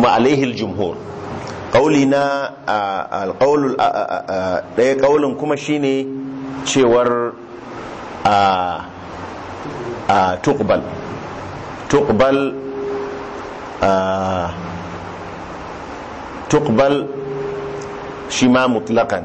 kuma alaihil jumhur ƙauli na alƙaulul ɗaya ƙaulin kuma shine cewar a tuqbal tuqbal tuqbal shi ma mutlakan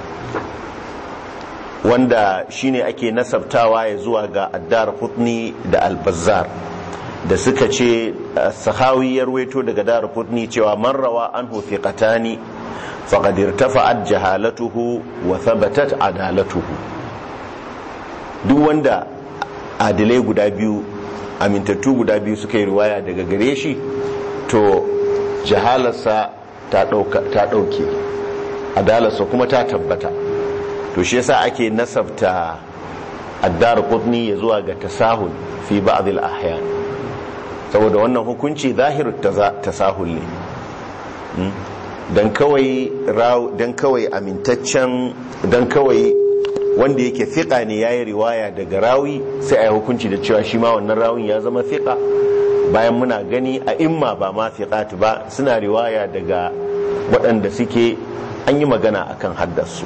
wanda shine ake nasabtawa ya zuwa ga addar hutni da albazar da suka ce sahawi ya ruwaito daga dar hutni cewa man rawa anhu thiqatani faqad irtafa'at jahalatuhu wa thabatat adalatuhu duk wanda adilai guda biyu amintattu guda biyu suka yi riwaya daga gare shi to jahalarsa ta ɗauke adalarsa kuma ta tabbata to shi yasa ake nasabta addar qutni ya zuwa ga tasahul fi ba'd al-ahyan saboda wannan hukunci zahiru tasahul ne dan kawai dan kawai amintaccen dan kawai wanda yake fiqa ne yayi riwaya daga rawi sai a yi hukunci da cewa shi ma wannan rawin ya zama fiqa bayan muna gani a imma ba ma fiqat ba suna riwaya daga waɗanda suke an yi magana akan haddasu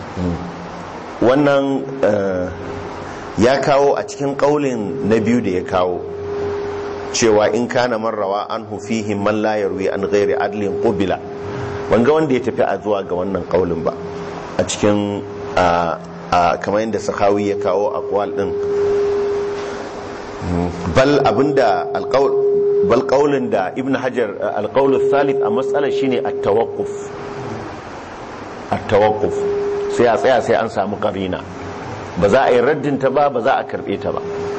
wannan ya kawo a cikin ƙaulin na biyu da ya kawo cewa in kana marrawa an hufihim man la yarwi an ghairi adlin qubila wanga wanda ya tafi a zuwa ga wannan ƙaulin ba a cikin kamar yadda sahawi ya kawo aqwal din bal abinda alqaul bal qaulin da ibn hajar alqaul thalith a matsalar shine at-tawaqquf at-tawaqquf sai a tsaya sai an samu karina ba za a yi raddinta ba ba za a karbe ta ba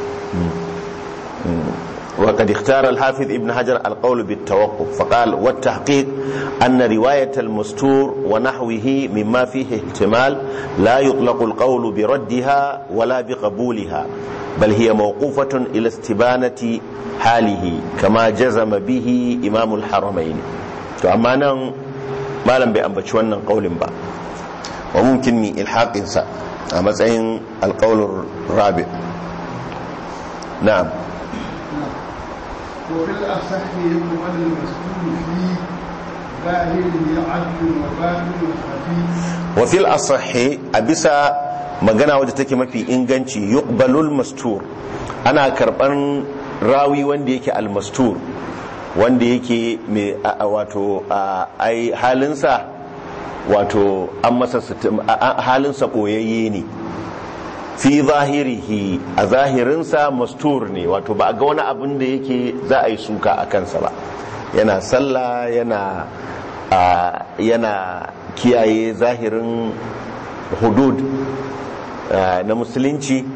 وقد اختار الحافظ ابن حجر القول بالتوقف فقال والتحقيق أن رواية المستور ونحوه مما فيه احتمال لا يطلق القول بردها ولا بقبولها بل هي موقوفة إلى استبانة حاله كما جزم به إمام الحرمين فأمانا ما لم بأنبتش ونن قول با وممكن من إلحاق إنسان أما القول الرابع نعم وفي الأصح يقبل المسؤول في ظاهره عدل وباطن خفيف وفي الأصح أبسا magana wadda take mafi inganci yuqbalul mastur ana karban rawi wanda yake almastur wanda yake mai wato ai halinsa wato an masa halinsa boyayye ne fi zahirihi a zahirinsa mastur ne wato ba a ga wani abin da yake za a yi suka a kansa ba yana sallah yana yana kiyaye zahirin hudud na musulunci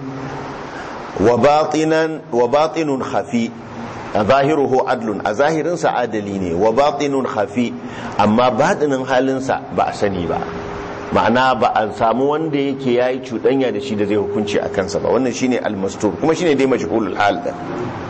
wa batinun hafi a zahiruhu adlun a zahirinsa adali ne wa batinun hafi amma batinin halinsa ba a sani ba ma'ana ba a samu wanda yake ya yi cuɗanya da shi da zai hukunci a kansa ba wannan shine almastur kuma shine dai majhulul hal da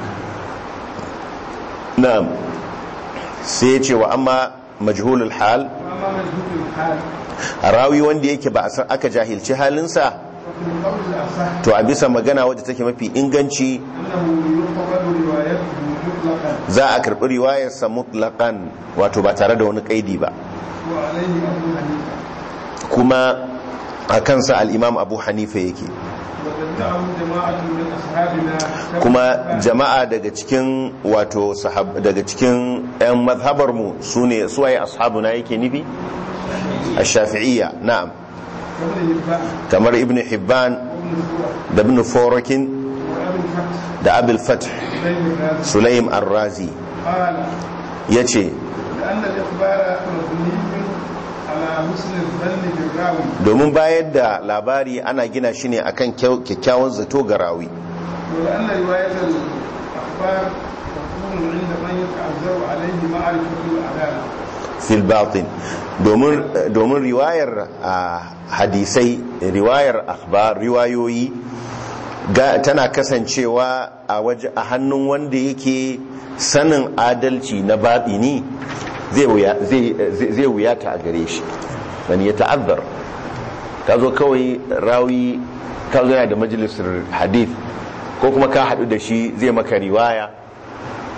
na'am sai ya ce wa amma majhulul hal وأما مجهول الحال a rawi wanda yake ba a san aka jahilci halinsa ففي القول الأصح to a bisa magana wadda take mafi inganci أنه يقبل روايته مطلقا za a karɓi riwayarsa mutlaqan wato ba tare da wani kaidi ba وعليه أبو حنيفة kuma a kansa al'imam abu hanifa yake وتبعه جماعة من أصحابنا kuma jama'a daga cikin wato sahab daga cikin 'yan mazhabar mu su ne suwaye ashabuna yake nufi a shafi'iyya na'am وابن هبان kamar ibn hibban وابن سورة da ibn forokin وأبي الفتح da abul fath بين الرازي sulaim ar-razi قال ya ce لأن الإخبار مبني على حسن الظن بالراوي domin bayar da labari ana gina shi ne akan kyau- kyakkyawan zato ga rawi ولأن رواية الأخبار تكون عند من يتعذر عليه معرفة العدالة fil batin domin domin riwayar a hadisai riwayar akhbar riwayoyi ga tana kasancewa a waje a hannun wanda yake sanin adalci na batini zai wuya zai zai wuyata a gare shi wani ya ta'azzar ka zo kawai rawi ka zo yana da majalisar hadith ko kuma ka haɗu da shi zai maka riwaya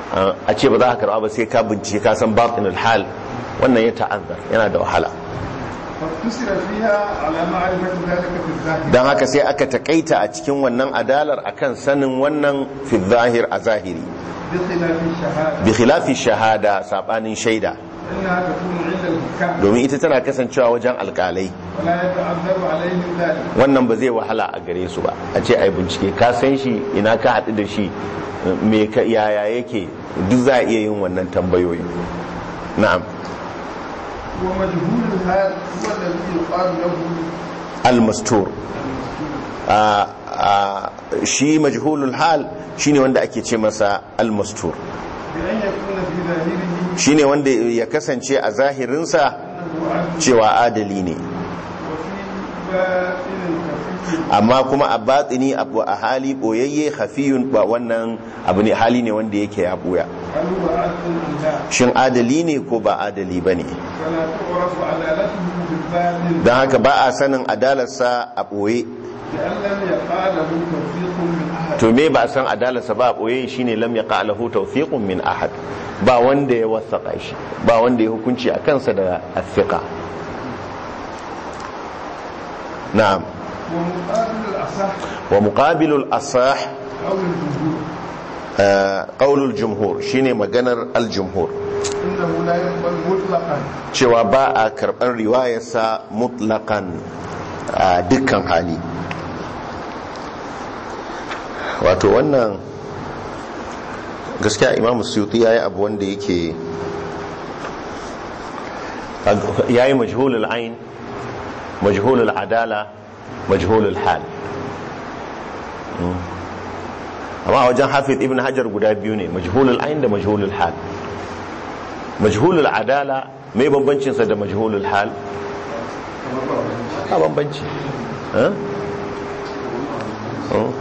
a ce ba za ka karba ba sai ka bincike ka san batinul hal wannan ya ta'azzar yana da wahala فاقتصر فيها على معرفة ذلك في الظاهر don haka sai aka takaita a cikin wannan adalar akan sanin wannan fi zahir a zahiri بخلاف الشهادة bi khilafi shahada sabanin shaida فإنها تكون عند الحكام domin ita tana kasancewa wajen alkalai ولا يتعذر عليهم ذلك wannan ba zai wahala a gare su ba a ce ai bincike ka san shi ina ka haɗu da shi me ka yaya yake duk za a iya yin wannan tambayoyi na'am ومجهول الحال هو الذي يقال له al-mastur a a shi majhulul hal shine wanda ake ce masa al-mastur بأن يكون في ظاهره shine wanda ya kasance a zahirinsa أنه عدل cewa adali ne وفي باطن خفي amma kuma a batini abu a hali boyayye khafiyun ba wannan abu ne hali ne wanda yake ya buya هل هو عدل أم لا shin adali ne ko ba adali bane فلا تعرف عدالته في الباطن don haka ba a sanin adalarsa a boye لأن لم يقع له توفيق من أحد to me ba a san adalarsa ba a boye shine lam yaqa lahu tawfiqun min ahad ba wanda ya wasaka shi ba wanda ya hukunci a kansa da athiqa na'am ومقابل الأصح wa muqabilul asah أو الجمهور qaulul jumhur shine maganar al-jumhur إنه لا يقبل مطلقا cewa ba a karɓar riwayarsa mutlaƙan a dukkan hali wato wannan gaskiya imamu suyuti ya yi abu wanda yake ya yi majhulul ain majhulul adala majhulul hal Mm. amma a wajen hafiz ibn hajar guda biyu ne majhulul ain da majhulul hal majhulul adala mai bambancinsa da majhulul hal a bambanci Eh? Oh.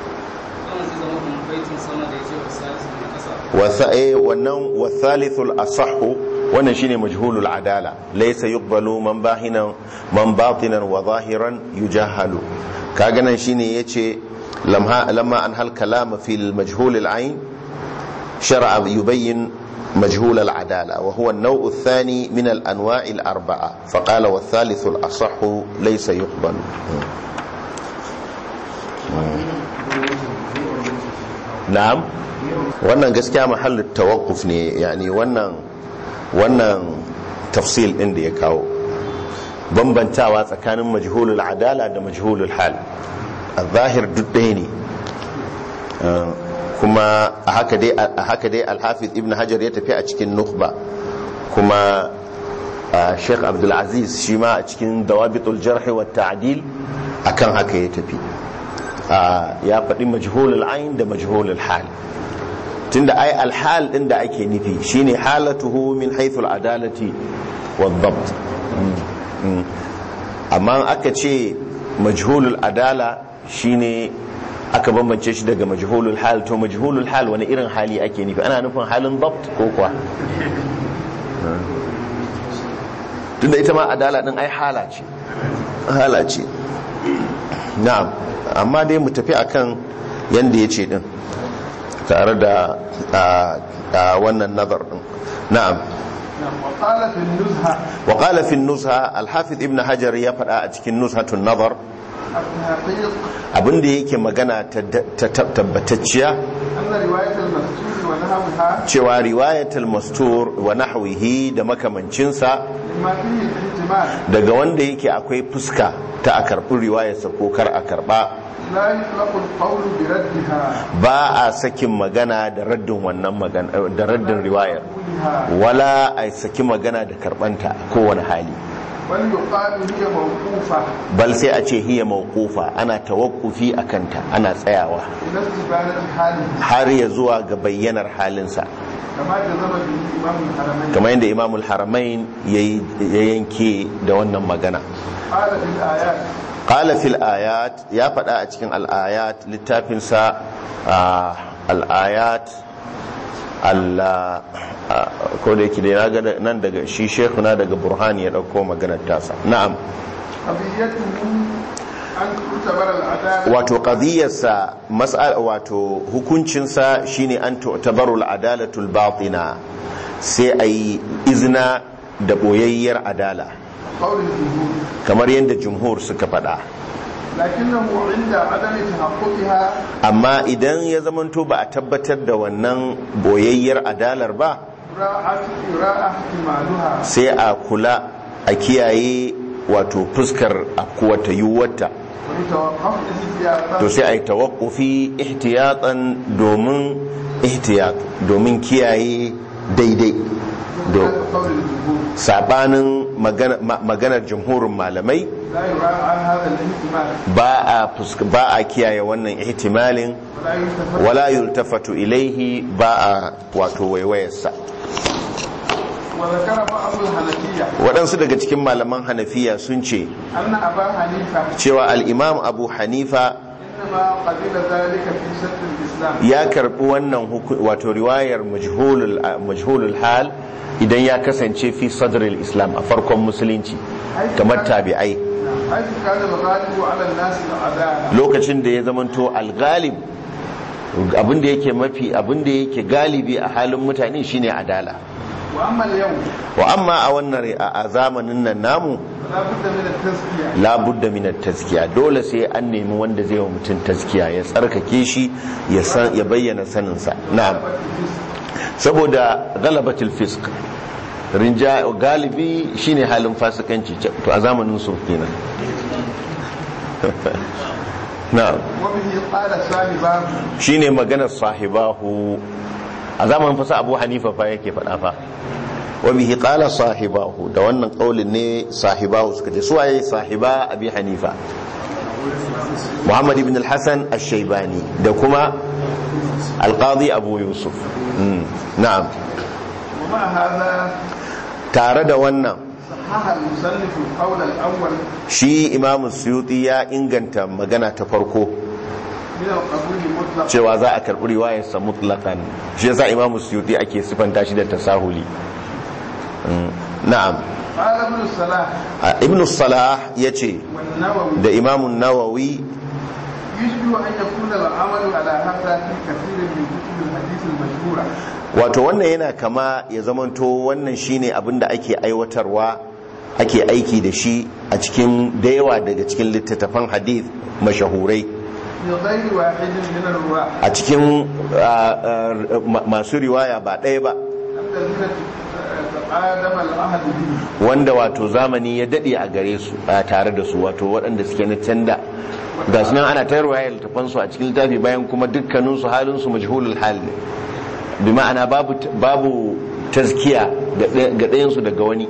wasa eh wannan wasalithul asahhu wannan shine majhulul adala laysa yuqbalu man bahinan man batinan wa zahiran yujahalu kaga nan shine yace lamma lamma an hal kalama fil majhul al ain shar'a yubayyin مجهول العدالة وهو النوع الثاني من الأنواع الأربعة فقال والثالث الأصح ليس يقبل نعم wannan gaskiya mahallin tawakkuf ne yani wannan wannan tafsil din da ya kawo bambantawa tsakanin majhulul adala da majhulul hal a zahir duk ɗaya ne kuma a haka dai a haka dai alhafiz ibn hajar ya tafi a cikin nukhba kuma sheikh abdulaziz shi ma a cikin dawabitul jarh wa ta'dil akan haka ya tafi ya faɗi majhulul ain da majhulul hal tunda ai alhal din da ake nufi shine halatuhu min haythul adalati wad dabt amma aka ce majhulul adala shine aka bambance shi daga majhulul hal to majhulul hal wani irin hali ake nufi ana nufin halin dabt ko kuwa tunda ita ma adala din ai hala ce hala ce na'am amma dai mu tafi akan yanda yace din tare da wannan nazar din na'am وقال في النزهة وقال في النزهة الحافظ ابن حجر ya faɗa a cikin nuzhatun nazar التحقيق abinda yake magana ta tabbatacciya أن رواية المسجود ونحوها cewa riwayatul mastur wa nahwihi da makamancinsa مما فيه الاحتمال daga wanda yake akwai fuska ta a karɓi riwayarsa ko kar a karɓa لا يطلق القول بردها ba a sakin magana da raddin wannan magana da raddin riwayar كلها wala a saki magana da karɓanta kowane hali بل يقال هي موقوفة bal sai a ce hiya mawqufa ana tawakkufi a kanta ana tsayawa إلى استبانة حاله har ya zuwa ga bayyanar halinsa كما جزم به إمام الحرمين kamar yadda imamul haramain ya yi- ya yanke da wannan magana قال في الآيات qala fil ayat ya faɗa a cikin al'ayat littafinsa ah, al'ayat Allah ko da yake da ya ga nan daga shi shekuna daga burhani ya ɗauko maganar tasa na'am قضيته أن تعتبر العدالة wato qadiyarsa mas'al wato hukuncinsa shine an tu'tabaru al-adalatul batina sai ayi izina da boyayyar adala قول الجمهور kamar yadda jumhur suka faɗa لكنه عند عدم تحققها amma idan ya zamanto ba a tabbatar da wannan boyayyar adalar ba راءت راء احتمالها sai a kula a kiyaye wato fuskar afkuwata yiwuwarta ويتوقف الاحتياطات to sai a yi tawakkufi ihtiyatan domin ihtiyat domin kiyaye daidai do قول الجمهور sabanin magana- ma- maganar jumhurin malamai لا يراعى هذا الاحتمال ba a fusk- ba a kiyaye wannan ihtimalin ولا يلتفت wala yultafatu ilaihi ba a wato waiwayarsa وذكر بعض الحنفية waɗansu daga cikin malaman hanafiya sun ce أن أبا حنيفة cewa al'imam abu hanifa إنما قبل ذلك في شد الإسلام ya karbi wannan huku- wato riwayar majhulul majhulul hal idan ya kasance fi sadril islam a farkon musulunci kamar tabi'ai حيث كان الغالب على الناس العدالة lokacin da ya zamanto algalib abinda yake mafi abinda yake galibi a halin mutane shine adala وأما اليوم wa amma a wannan ri- a a zamanin nan namu فلا بد من التزكية la budda min taskiya dole sai an nemi wanda zai wa mutum taskiya ya tsarkake shi ya san ya bayyana saninsa na'am saboda galabatul fisk rinja galibi shine halin fasikanci to a zamanin su kenan na'am وبه قال صاحباه shine maganar sahibahu a zamanin fasa abu hanifa fa yake faɗa fa wa bihi qala sahibahu da wannan kaulin ne sahibahu suka ce suwaye sahiba abi hanifa muhammad ibn al-hasan ash-shaybani da kuma al-qadi abu yusuf Mm, na'am ومع هذا tare da wannan صحح المصنف القول الأول shi imamu suyuti ya inganta magana ta farko من القبول مطلقا cewa za a karɓi riwayarsa mutlakan shi yasa imamu suyuti ake sifanta shi da tasahuli Mm, na'am قال ابن الصلاح a ibn salah ya ce والنووي da imamun nawawi يشبه أن يكون العمل على هذا في كثير من كتب الحديث المشهورة wato wannan yana kama ya zamanto wannan shine abin da ake aiwatarwa ake aiki da shi a cikin da yawa daga cikin littattafan hadith mashahurai من غير واحد من الرواة a cikin ah, ah, ma- masu riwaya ba ɗaya ba الذين تقادم العهد به wanda wato zamani ya daɗe a gare su a tare da su wato waɗanda suke na canda ga sunan ana ta riwaya littafansu a cikin littafi bayan kuma dukkaninsu halinsu majhulul hal ne bi ma'ana babu babu tazkiya ga ɗaya- ga ɗayansu daga wani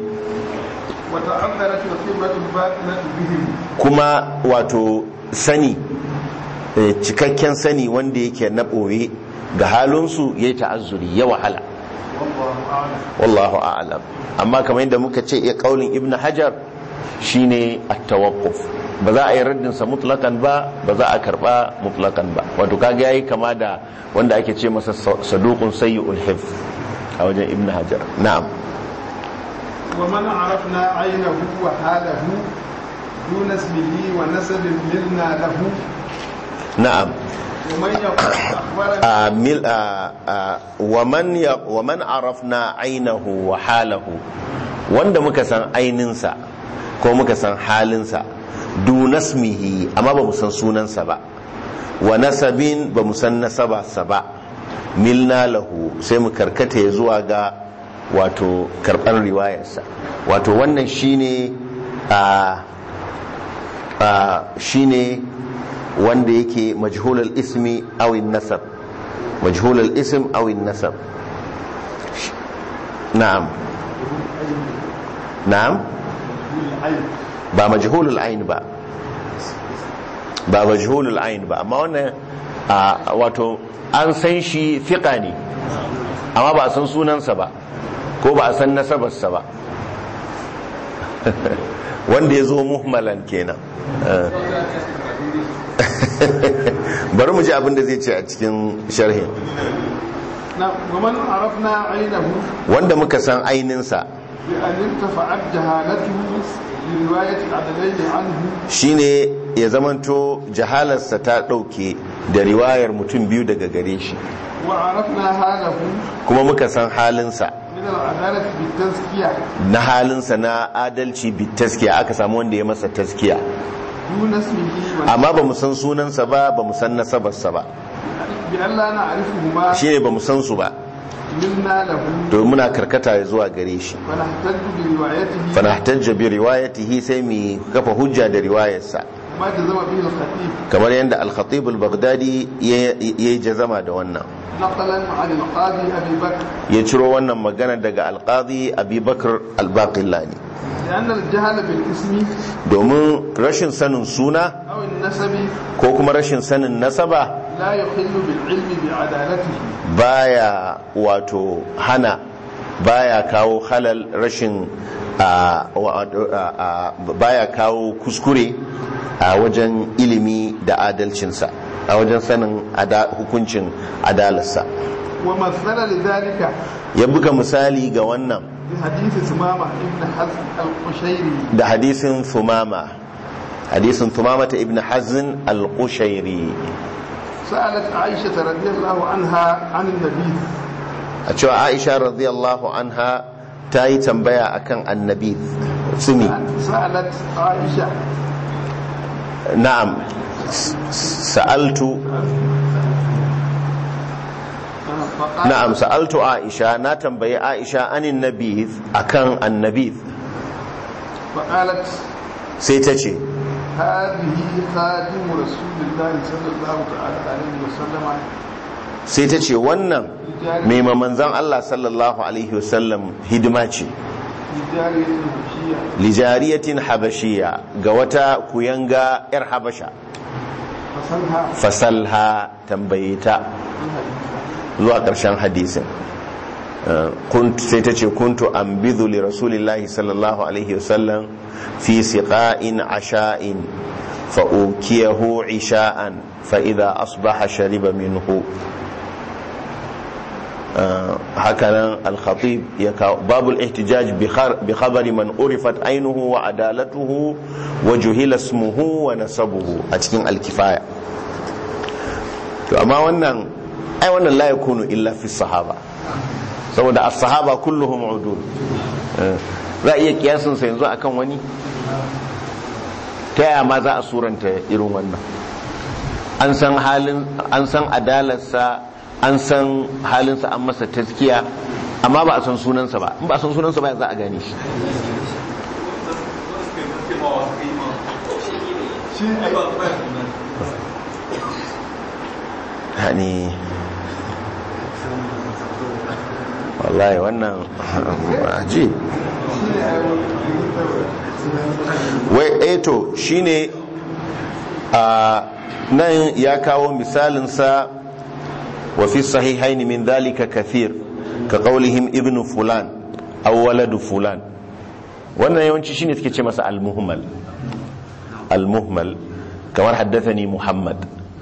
وتعذرت الخبرة الباطنة بهم kuma wato sani eh, cikakken sani wanda yake na ɓoye ga halinsu ya yi ta'azzuri ya wahala والله أعلم wallahu a'lam amma kamar yadda muka ce ya kaulin ibn hajar shine at-tawaqquf ba za a yi raddin sa mutlaqan ba ba za a karba mutlaqan ba wato kaga yayi kama da wanda ake ce masa saduqun sayyi'ul hifz a wajen ibn hajar na'am ومن عرفنا عينه وحاله دون اسمه ونسب ملنا له na'am ومن يقول أخبرنا a mil a a- wa man ya wa man arafna ainahu wa halahu wanda muka san aininsa ko muka san halinsa dunasmihi amma ba mu san sunansa ba wa nasabin ba mu san nasabarsa ba milna lahu sai mu karkata ya zuwa ga wato karɓar riwayarsa wato wannan shine a a shine wanda yake majhulul ismi awin nasab majhulul ism awin nasab na'am na'am ba majhulul ain ba ba majhulul ain ba amma wannan a, wato an san shi fiqa ne amma ba a san sunansa ba ko ba a san nasabarsa ba wanda ya zo muhmalan kenan Eh. bari mu ji abin da zai ce a cikin sharhin نعم ومن عرفنا عينه wanda muka san aininsa بأن ارتفعت جهالته لرواية العدلين عنه shine ya zamanto jahalarsa ta ɗauke da riwayar mutum biyu daga gare shi وعرفنا حاله kuma muka san halinsa من العدالة بالتزكية na halinsa na adalci bi taskiya aka samu wanda ya masa taskiya دون اسمه amma ba mu san sunansa ba ba mu san nasabarsa ba بأن لا نعرفهما shine ba mu san su ba منا له to muna karkata zuwa gare shi فنحتج بروايته fanahtajja bi riwayatihi sai mu kafa hujja da riwayarsa ما جزم به الخطيب kamar yadda al-khatib al-baghdadi ya yi jazama da wannan نقلا عن القاضي أبي بكر ya ciro wannan magana daga al-qadi abi bakr al-baqillani لأن الجهل بالاسم domin rashin sanin suna أو النسب ko kuma rashin sanin nasaba لا يخل بالعلم بعدالته baya wato hana baya kawo halal rashin a- wa- a- a- baya kawo kuskure a wajen ilimi da adalcinsa a wajen sanin ada- hukuncin adalarsa ومثل لذلك ya buga misali ga wannan بحديث سمامة ابن حزم القشيري da hadisin thumama hadisin thumama ta ibn hazn al-qushairi سألت عائشة رضي الله عنها عن النبي a cewa aisha radiyallahu anha ta yi tambaya akan annabi sumi سألت عائشة na'am sa'altu فقال na'am sa'altu aisha na tambayi aisha anin nabith akan annabith فقالت sai ta ce هذه خادم رسول الله صلى الله تعالى عليه وسلم sai ta ce wannan mai manzan Allah sallallahu alaihi wasallam hidima ce لجارية الحبشية lijariyatin habashiya ga wata kuyanga yar habasha فصلها fasalha tambaye ta zuwa ƙarshen hadisin Uh, kunt- sai ta ce kuntu an bizu li rasulillahi sallallahu alaihi wasallam fi siqa'in asha'in fa'ukiyahu isha'an fa'ida asbaha shariba minhu Uh, hakanan al-khatib ya kawo babul ihtijaj bi khar- bi khabari man urifat ainuhu wa adalatuhu wa juhila ismuhu wa nasabuhu a cikin al-kifaya to amma wannan ai wannan la yakunu illa fi sahaba saboda as-sahaba kulluhum udul Eh, za a iya kiyasin sa yanzu akan wani ta yaya ma za a suranta irin wannan an san halin an san adalarsa an san halinsa an masa taskiya amma ba a san sunansa ba in ba a san sunansa ba ya za a gane shi yani wallahi wannan aji wai eto shine a nan ya kawo misalinsa wa fi sahihaini min dhalika kathir ka qawlihim ibnu fulan aw waladu fulan wannan yawanci shine suke ce masa al-muhmal al-muhmal kamar haddathani muhammad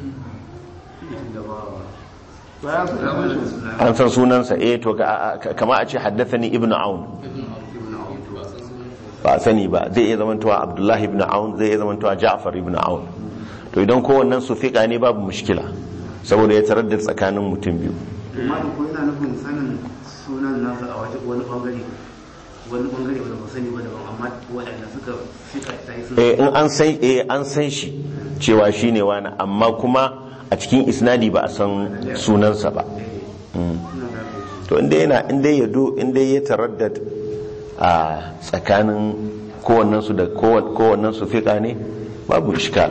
an san sunansa eh to ka- ka- kama a ce haddathani ibnu aun ba a sani ba zai iya zamantowa abdullahi ibn aun zai iya zamantowa ja'far ibn aun to idan kowannen su fiƙa ne babu mushkila saboda ya tarar da tsakanin mutum biyu amma da ko yana nufin sanin sunan nasa a waje wani bangare wani bangare wanda ba sani ba daban amma waɗanda suka fika ta yi sun eh in an san eh an san shi cewa shine wani amma kuma a cikin isnadi ba a san sunansa ba suna da kai to inda yana inda ya do inda ya taraddad a tsakanin kowannen su da kowannen su fiƙa ne babu iskal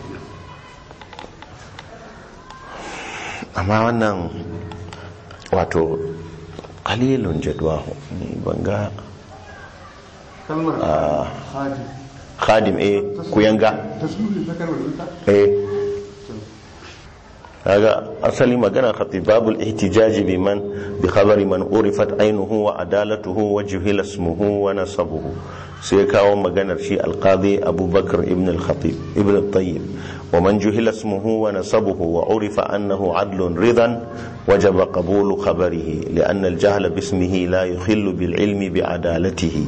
amma wannan wato kalilun jadwahu ni banga kalmar hadi khadim eh kuyanga tasbihi ta kalmar ita eh kaga asali magana khatib babul ihtijaji biman bi khabari man urifat ainuhu wa adalatuhu wa juhila ismuhu wa nasabuhu sai kawo maganar shi alqadi abubakar ibn al-khatib ibn al-tayyib wa man juhila ismuhu wa nasabuhu wa urifa annahu adlun ridan wajaba qabulu khabarihi li'anna al-jahla bismihi la yukhillu bil ilmi bi adalatihi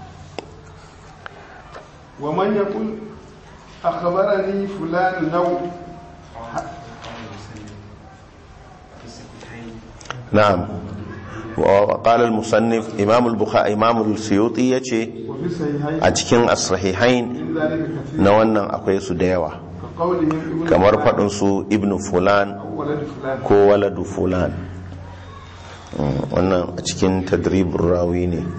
ومن يقول أخبرني فلان نو نعم وقال المصنف إمام البخاري إمام السيوطي يجي وفي الصحيحين a cikin as-sahihain من ذلك كثير na wannan akwai su da yawa كقولهم ابن kamar فلان faɗin su ibnu fulan أو ولد فلان ko waladu fulan Mm, wannan a cikin tadribin rawi ne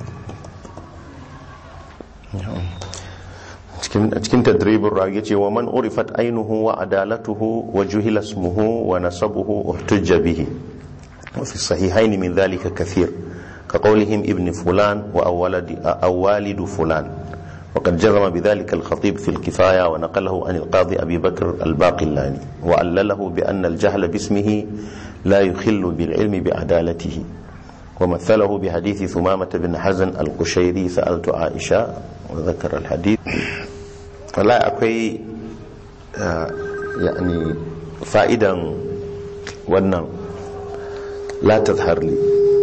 cikin a cikin tadribin rawi yace wa man urifat ainuhu wa adalatuhu wa juhila ismuhu wa nasabuhu uhtujja bihi wa fi sahihain min dhalika kathir كقولهم ابن فلان وأولد أو والد فلان وقد جرم بذلك الخطيب في الكفاية ونقله عن القاضي أبي بكر الباقلاني وعلله بأن الجهل باسمه لا يخل بالعلم بعدالته ومثله بحديث ثمامة بن حزن القشيري سألت عائشة وذكر الحديث ولا أكوي آه، يعني فائدا ونن لا تظهر لي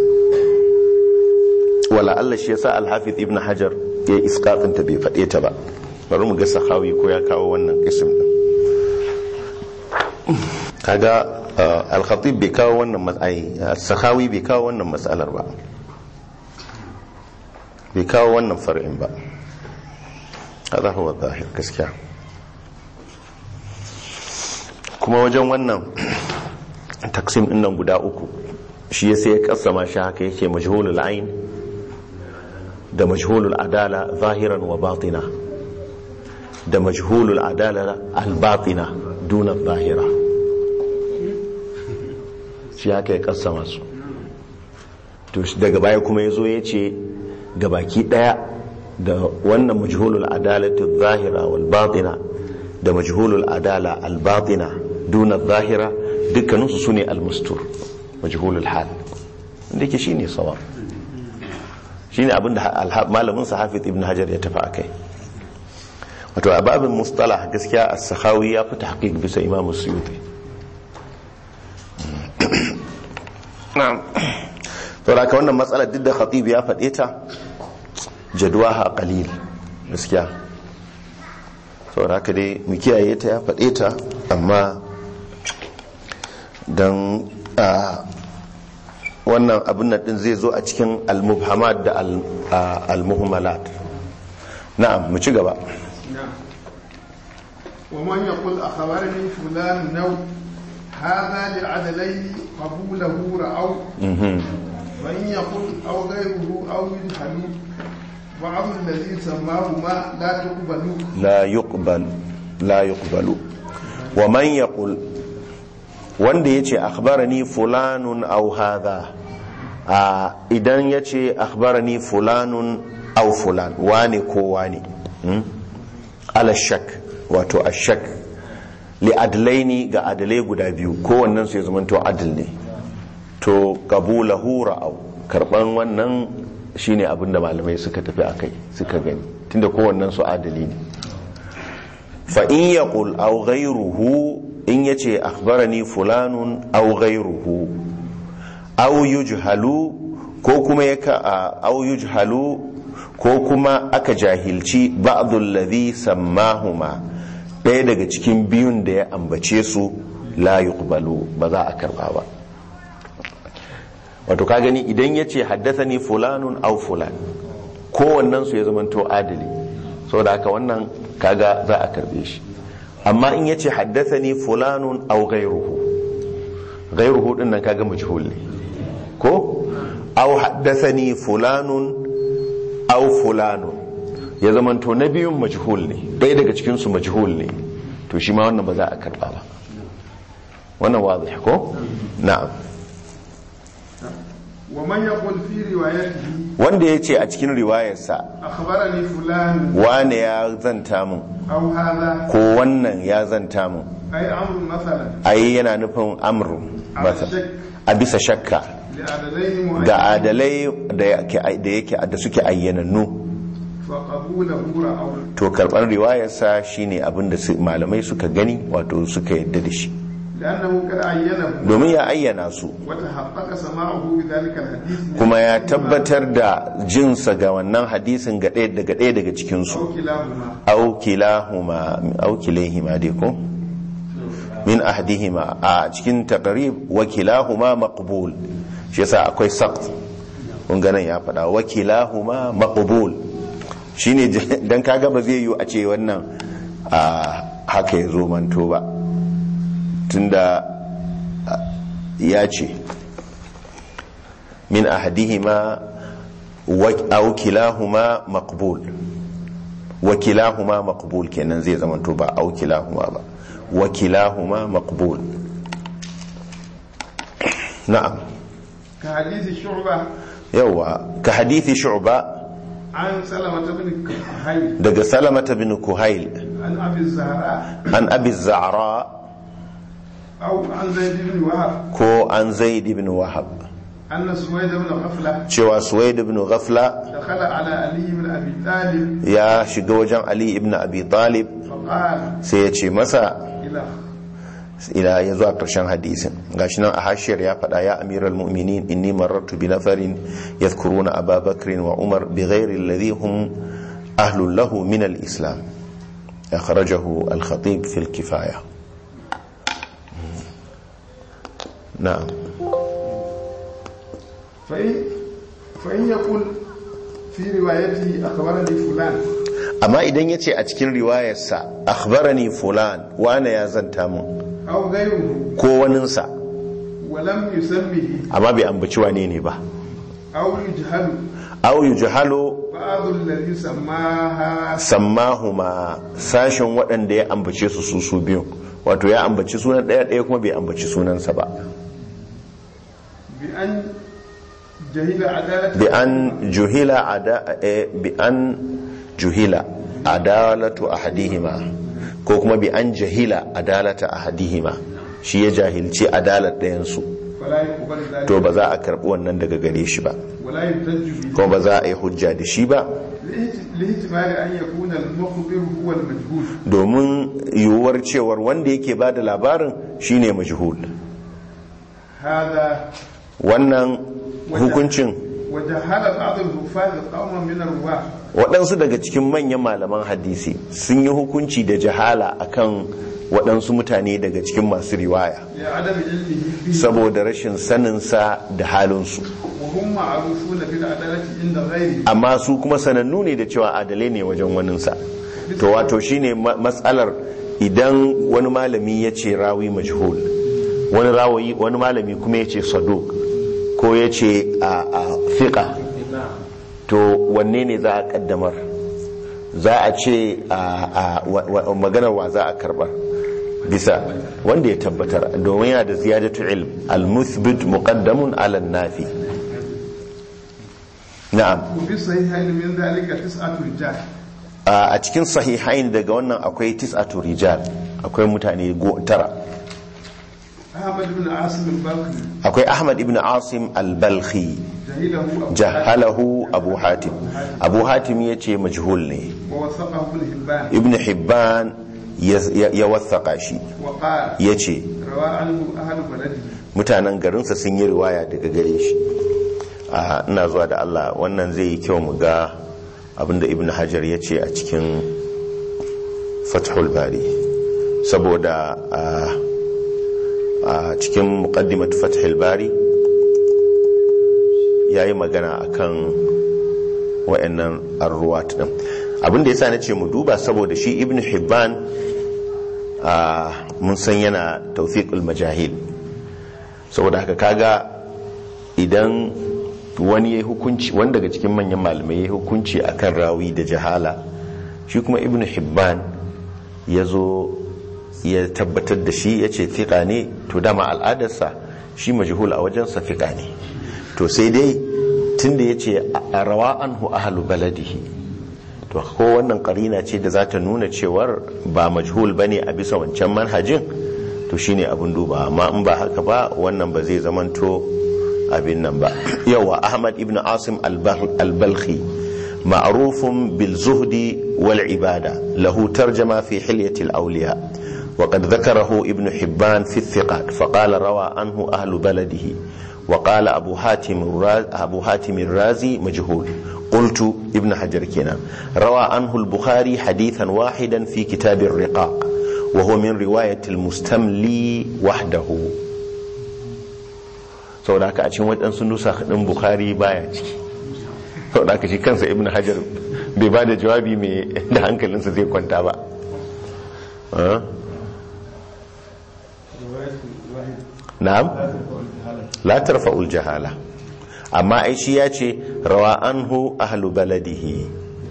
wala Allah shi yasa Al-Hafiz Ibn Hajar ya iskafin ta bai faɗe ta ba bari mu ga sahawi ko ya kawo wannan kisim din kaga uh, Al-Khatib bai kawo wannan matsayi sahawi bai kawo wannan matsalar ba bai kawo wannan far'in ba hada huwa zahir gaskiya kuma wajen wannan taksim din nan guda uku shi yasa ya kasama shi haka yake majhulul ain da majhulul adala zahiran wa batina da majhulul adala albatina duna zahira shi haka ya kasa masu to daga baya kuma ya zo ya ce gabaki daya da wannan majhulul adalatu zahira wal batina da majhulul adala albatina duna zahira dukkaninsu su ne almustur majhulul hal da ke shi ne sawa shine abinda malamin sa Hafiz Ibn Hajar ya tafi akai wato a babin mustalah gaskiya as-Sakhawi ya fi tahqiq bisa Imam Suyuti na'am to da ka wannan matsalar duk da Khatib ya faɗe ta jadwaha qalil gaskiya to da ka dai mu kiyaye ta ya faɗe ta amma dan wannan abin nan din zai zo a cikin al-mubhamat da al-muhmalat na'am mu ci gaba ومن يقول أخبرني فلان نو هذا لعدلين قبوله رأوا وإن يقول أو غيره أو يجهل بعض الذي سماهما لا تقبل لا يقبل لا يقبل ومن يقول wanda ya ce akhbarani fulanun au hadha a idan ya ce akhbarani fulanun au fulan wane ko wane ala shak wato a shak li adlaini ga adalai guda biyu kowannen su ya zama to adil ne to qabulahu ra'au karban wannan shine abin da malamai suka tafi akai suka gani tunda kowannen su adali ne fa in yaqul aw ghayruhu in ya ce akhbarani fulanun au ghairuhu au yujhalu ko kuma ya au yujhalu ko kuma aka jahilci ba'dul ladhi sammahuma ɗaya daga cikin biyun da ya ambace su la yuqbalu ba za a karba ba wato ka gani idan ya ce haddathani fulanun au fulan kowannen su ya zamanto adali saboda haka wannan kaga za a karbe shi amma in yace haddathani fulanun aw ghayruhu ghayruhu din nan kaga majhul ne ko aw haddathani fulanun aw fulanun ya zamanto na biyun majhul ne ɗaya daga cikin su majhul ne to shi ma wannan ba za a karba ba wannan wadih ko na'am ومن يقول في روايته wanda ya ce a cikin riwayarsa أخبرني فلان wane ya zanta mun أو هذا ko wannan ya zanta mun أي أمر مثلا ai yana nufin amru على masa الشك a bisa shakka لعدلين ga معينين adalai da yake da yake da suke ayyanannu فقبوله رأوا to karban riwayarsa shine abin da su- malamai suka gani wato suka yadda da shi لأنه قد عينه domin ya ayyana su وتحقق سماعه بذلك الحديث من kuma ya حديث tabbatar da jinsa ga wannan hadisin ga ɗaya daga ɗaya daga cikinsu أو كلاهما au kilahuma au kilayhima dai ko min ahdihima a cikin taqrib wa kilahuma maqbul shi yasa akwai saqt kun ga nan ya faɗa wa kilahuma maqbul shine j- dan kaga ba zai yi a ce wannan a haka ya zo manto ba tunda a, ya ce min ahdihima wa au kilahuma maqbul wakilahuma maqbul kenan zai zama to ba au kilahuma ba wakilahuma maqbul na'am كحديث شعبة yawa ka hadithi shu'ba عن سلمة بن كهيل daga salamata bin kuhail عن أبي الزهراء an abi za'ra أو عن زيد بن وهب ko an zaid ibn wahab أن سويد بن غفلة cewa suwaid ibn ghafla دخل على علي بن أبي طالب ya shiga wajen ali ibn abi talib فقال sai ya ce masa إلى ila ya zuwa ƙarshen hadisin gashi nan a hashiyar ya faɗa ya amiral mu'minin inni marartu bi nafarin yadhkuruna aba bakrin wa umar bi ghairi alladhi hum ahlun lahu min al-islam akhrajahu al-khatib fi al-kifaya na'am فإن فإن يقول في روايته أخبرني فلان amma idan yace a cikin riwayarsa akhbarani fulan wane ya zanta mun أو غيره ko waninsa ولم يسمه amma bai ambaci wane ne ba أو يجهل aw yujhalu بعض الذي سماها sammahuma sashen waɗanda ya ambace su su su biyu wato ya ambaci sunan ɗaya ɗaya kuma bai ambaci sunansa ba بأن جهل عدالة bi an juhila ada eh, bi an juhila adalatu ahadihima ko kuma bi an jahila adalata ahadihima shi ya jahilci adalar ɗayansu فلا يقبل ذلك to ba za a karɓi wannan daga gare shi ba ولا يحتج به kuma ba za a yi hujja da shi ba لاحت- لاحتمال أن يكون المخبر هو المجهول domin yiwuwar cewar wanda yake ba da labarin shine majhul هذا wannan hukuncin وجهل بعض الحفاظ قوما من الرواة waɗansu daga cikin manyan malaman hadisi sun yi hukunci da jahala akan waɗansu mutane daga cikin masu riwaya لعدم علمه به saboda rashin saninsa da halinsu وهم معروفون بالعدالة عند غيره amma su kuma sanannu ne da cewa adalai ne wajen waninsa to wato shine ma- matsalar idan wani malami ya ce rawi majhul wani rawayi wani malami kuma ya ce saduk ko ya ce a a fiqa to wanne ne za a kaddamar za a ce a a wa- wa- maganar wa za a karbar bisa wanda ya tabbatar domin yana da ziyadatu ilm al-muthbit muqaddamun ala nafi na'am وفي الصحيحين من ذلك تسعة رجال a cikin sahihain daga wannan akwai tis'atu rijal akwai mutane go- tara أحمد بن عاصم البلخي akwai ahmad ibn asim al-balkhi جهله أبو حاتم jahalahu abu hatim abu hatim ya ce majhul ne ووثقه ابن هبان ibn hibban ya ya wathaka shi وقال ya ce روى عنه أهل بلده mutanen garinsa sun yi riwaya daga gare shi a ina zuwa da Allah wannan zai yi kyau mu ga abinda ibn hajar ya ce a cikin fathul bari saboda a a cikin muqaddimat fathul bari ya yi magana akan wa'annan arruwat din abinda ya sa na ce mu duba saboda shi ibn hibban a mun san yana tawfiqul majahil saboda haka kaga idan wani ya hukunci wani daga cikin manyan malamai ya hukunci akan rawi da jahala shi kuma ibn hibban ya zo ya tabbatar da shi ya ce fiƙa ne to dama al'adarsa shi majhul a wajensa fiƙa ne to sai dai tunda yace a rawa anhu ahlu baladihi to ko wannan karina ce da za ta nuna cewar ba majhul bane a bisa wancan manhajin to shine abin duba amma in ba haka ba wannan ba zai zamanto abin nan ba yawa ahmad ibn asim al-balkhi ma'rufun bil zuhdi wal ibada lahu tarjama fi hilyati al-awliya وقد ذكره ابن حبان في الثقات فقال روى عنه أهل بلده وقال أبو حاتم الرازي, أبو حاتم الرازي مجهول قلت ابن حجر كنا روى عنه البخاري حديثا واحدا في كتاب الرقاق وهو من رواية المستملي وحده sau da aka a cikin waɗansu nusa ɗin bukari baya ciki sau da aka shi kansa ibn hajar bai ba da jawabi mai da hankalinsa zai kwanta ba na'am la tarfa'ul jahala amma ai shi ya ce rawa anhu ahlu baladihi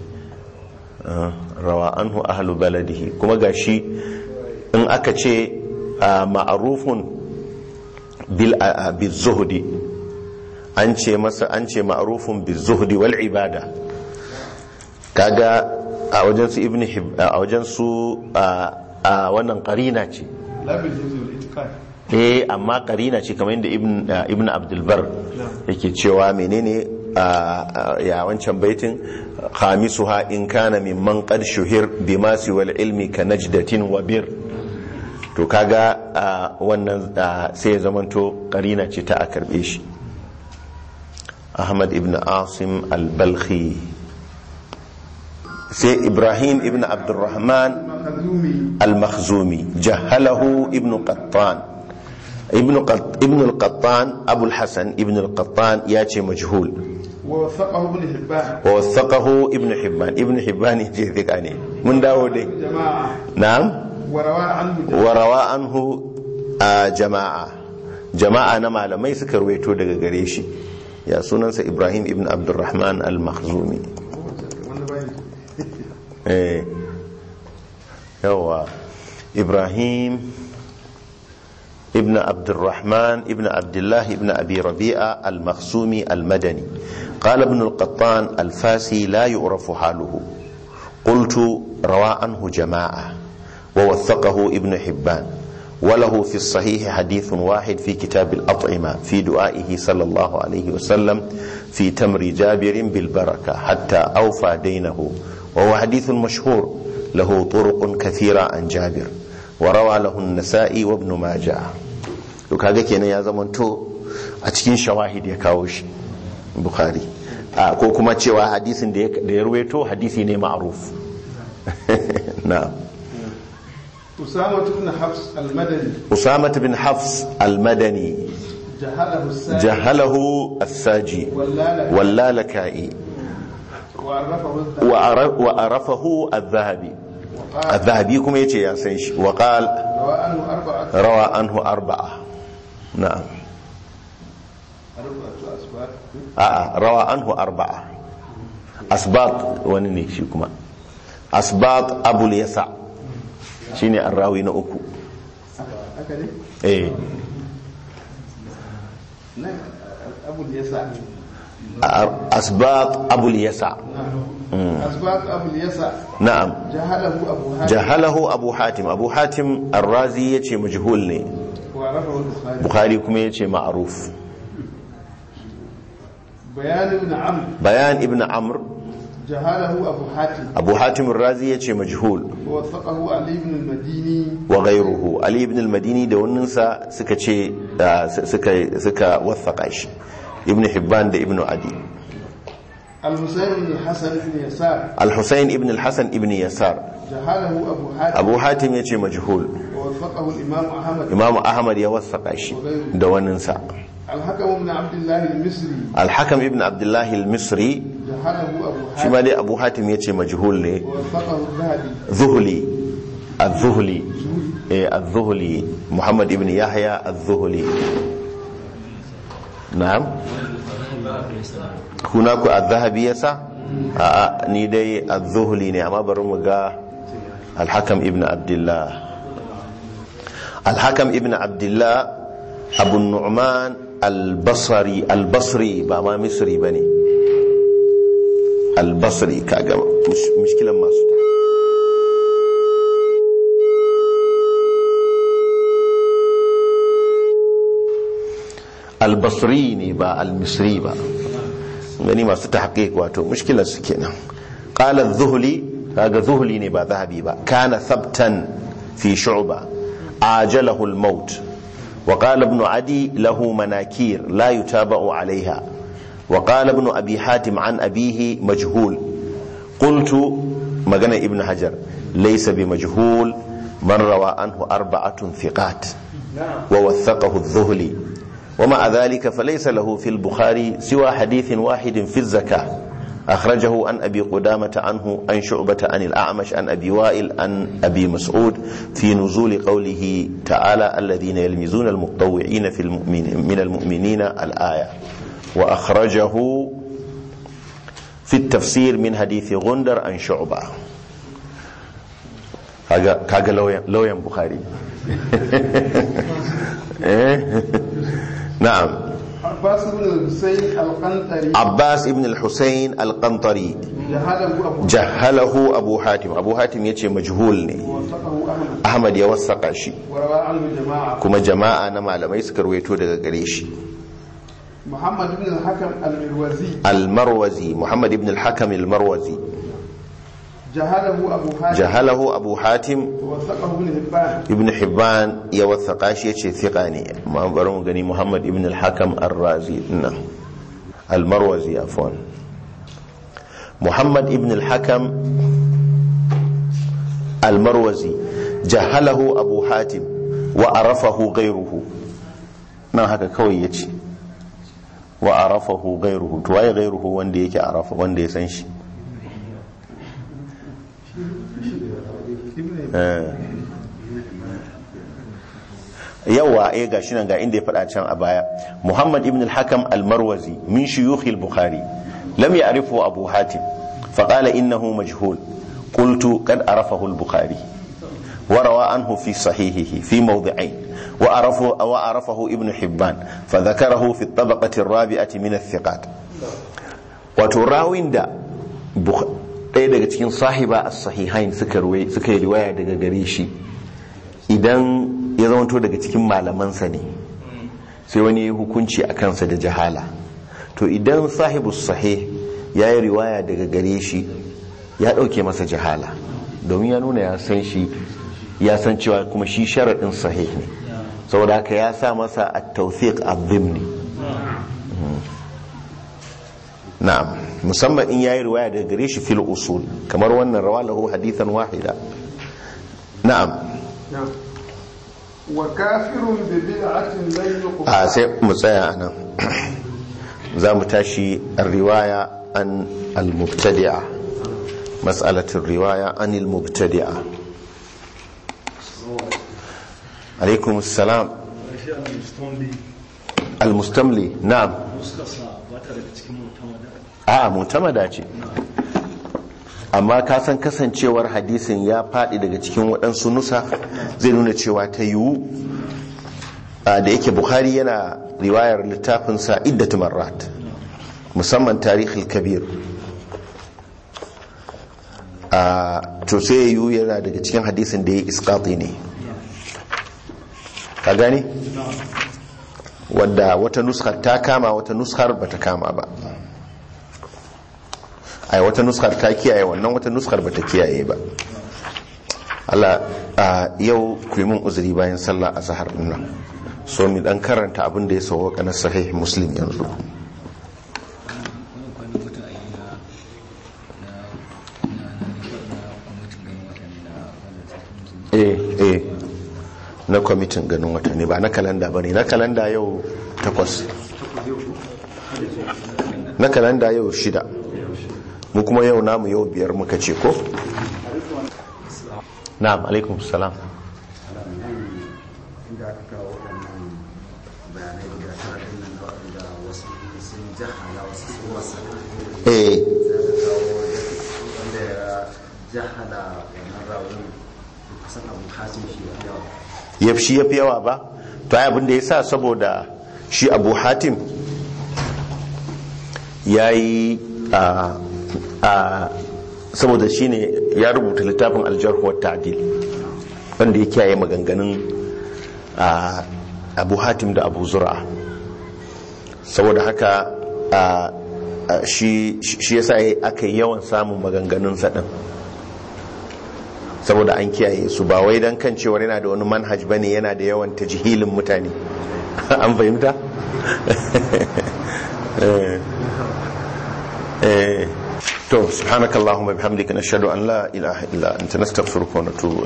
rawa anhu ahlu baladihi kuma gashi in aka ce ma'arufun bil zuhdi an ce masa an ce ma'arufun bil zuhdi wal ibada kaga a wajen su ibn a wajen su a wannan qarina ce eh amma qarina ce kamar yadda ibn ibn abdul bar yake cewa menene ya wancan baitin khamisuha in kana mimman qad shuhir bima wal ilmi ka najdatin wa bir to kaga wannan sai ya zamanto karina ce ta a karbe shi ahmad ibn asim al-balkhi sai ibrahim ibn abdurrahman al-makhzumi jahalahu ibn qattan ibn al-qattan abu al-hasan ibn al-qattan ya ce majhul ووثقه ابن حبان ووثقه ابن حبان ابن حبان يجي ثقة ne mun dawo dai جماعة na'am وروى عنه warawa anhu a jama'a jama'a na malamai suka ruwaito daga gare shi ya sunansa ibrahim ibn abdurrahman al-makhzumi eh yawa ibrahim ibn abdurrahman ibn abdullah ibn abi rabi'a al-makhzumi al-madani قال ابن القطان الفاسي لا يعرف حاله قلت روى عنه جماعه ووثقه ابن حبان وله في الصحيح حديث واحد في كتاب الأطعمة في دعائه صلى الله عليه وسلم في تمر جابر بالبركة حتى أوفى دينه وهو حديث مشهور له طرق كثيرة عن جابر وروى له النسائي وابن ماجه وكذا كان يا زمن تو أتكين شواهد يكاوش بخاري ko kuma cewa hadisin da ya ruwaito hadisi ne ma'ruf na'am أسامة بن حفص المدني أسامة بن حفص المدني جهله السائل جهله الساجي واللالك واللالكائي وعرفه الذهبي وأر- وأرفه الذهبي وقال الذهبي كما يتي يا سيش وقال روى عنه أربعة روى عنه أربعة نعم أربعة أسباب آه روى عنه أربعة أسباط ونني شيكما أسباط أبو اليسع شيني الراوي نأكو هكذا إيه نعم أبو اليسع أسباط أبو اليسع نعم أسباب أبو اليسع نعم جهله أبو هاشم jahalahu abu hatim abu hatim arrazi ya ce majhul ne وعرفه البخاري bukhari kuma ya ce ma'aruf بيان ابن عمرو bayan ibn amr جهله أبو حاتم abu hatim arrazi ya ce majhul ووثقه علي بن المديني wa ghayruhu ali ibn al-madini da waninsa suka ce ah, suka suka wathaka shi ibn hibban da ibn adi الحسين بن الحسن بن يسار al-husayn ibn al-hasan ibn yasar جهله أبو حاتم abu hatim ya ce majhul ووثقه الإمام أحمد imamu ahmad ya wathaka shi da waninsa الحكم بن عبد الله المصري al-hakam ibn abdullah al-misri جهله أبو shi حاتم ma dai abu hatim ya ce majhul ne ووثقه الذهبي ذهلي الذهلي إيه الذهلي محمد ابن يحيى الذهلي نعم هناك الذهبي يسا آه ني دي الذهلي ne amma bari mu ga الحكم ابن عبد الله الحكم ابن عبد الله أبو النعمان albasari albasri ba ma misri ba ne albasri kaga mushkilan masu ta albasri ne ba almisri ba gani masu ta wato mushkilar su kenan qala zuhuli kaga zuhuli ne ba zahabi ba kana sabtan fi shu'ba ajalahu al-maut وقال ابن عدي له مناكير لا يتابع عليها وقال ابن أبي حاتم عن أبيه مجهول قلت مغنى ابن حجر ليس بمجهول من روى عنه أربعة ثقات ووثقه الذهلي ومع ذلك فليس له في البخاري سوى حديث واحد في الزكاة أخرجه عن أبي قدامة عنه عن شعبة عن الأعمش عن أبي وائل عن أبي مسعود في نزول قوله تعالى الذين يلمزون المتطوعين في المؤمنين من المؤمنين الآية وأخرجه في التفسير من حديث غندر عن شعبة كاغا لويا بخاري نعم عباس بن الحسين القنطري عباس ابن الحسين القنطري جهله أبو جهله أبو حاتم أبو حاتم يتي مجهول ne وثقه أحمد Ahmad ya wasaka shi وروى عنه جماعة kuma jama'a na malamai suka rawaito daga gare shi محمد بن الحكم المروزي al-marwazi Muhammad ibn al-Hakam al-marwazi جهله أبو حاتم jahalahu Abu Hatim ووثقه ابن هبان ibn Hibban ya wasaka shi yace thiqa ne amma bari mu gani Muhammad ibn al-Hakam ar-Razi dinnan al-marwazi afwan Muhammad ibn al-Hakam al-marwazi jahalahu Abu Hatim wa arafahu ghayruhu nan haka kawai yace wa arafahu ghayruhu to waye ghayruhu wanda yake arafa wanda ya san shi yawa eh gashi nan ga inda ya faɗa can a baya Muhammad ibn al-Hakam al-Marwazi min shuyukh al-Bukhari lam ya'rifu Abu Hatim فقال إنه مجهول قلت قد عرفه البخاري وروى عنه في صحيحه في موضعين وعرفه, وعرفه ابن حبان فذكره في الطبقة الرابعة من الثقات وتراوين دا بخ... ɗaya daga cikin sahiba a sahihain suka yi riwaya daga gare shi idan ya zamanto daga cikin malamansa ne sai wani ya hukunci a kansa da jahala to idan sahibu sahih ya yi riwaya daga gare shi ya ɗauke masa jahala domin ya nuna ya san shi ya san cewa kuma shi sharaɗin sahih ne saboda haka ya sa masa a tawfiq abdimni na'am musamman in yayi riwaya daga gare shi fil usul kamar wannan rawa lahu hadithan wahida na'am نعم. وكافر ببدعة لن يقبل a sai mu tsaya anan za mu tashi riwaya an al-mubtadi'a mas'alatul riwaya an al-mubtadi'a alaikum assalam al-mustamli na'am a mutamada ce amma ka san kasancewar hadisin ya faɗi daga cikin waɗansu nusa zai nuna cewa ta yiwu a, da yake bukhari yana riwayar littafinsa iddatu marrat musamman tarihul kabir a to sai ya yiwu yana daga cikin hadisin da ya iskati ne ka gani wadda wata nuskar ta kama wata nuskar ba ta kama ba ai wata nuskar ta kiyaye wannan wata nuskar ba ta kiyaye ba Allah a yau ku yi mun uzuri bayan sallah a zahar nan so mi dan karanta abin da ya sauwa na sahih muslim yanzu eh eh na kwamitin ganin watanni ba na kalanda ba ne na kalanda yau takwas na kalanda yau shida mu kuma yau namu yau biyar muka ce ko na'am alaikum salam inda aka kawo waɗannan bayanai guda tara ɗin nan da waɗanda wasu sun jahala wasu sun wasa eh sai aka kawo wanda ya jahala wannan rawun kusan abu hatim shi ya yawa yafshi yafi yawa ba to ai abin da yasa saboda shi abu hatim ya yi a saboda shi ne ya rubuta littafin aljarhuwar ta'adil wanda ya kiyaye maganganun abu hatim da abu zura saboda haka shi ya sa aka yi yawan samun maganganun saɗin saboda an kiyaye su ba wai don kan cewar yana da wani manhaj bane yana da yawan tajihilin mutane an fahimta? to subhanakallahumma bihamdika nashhadu an la ilaha illa anta nastaghfiruka wa natubu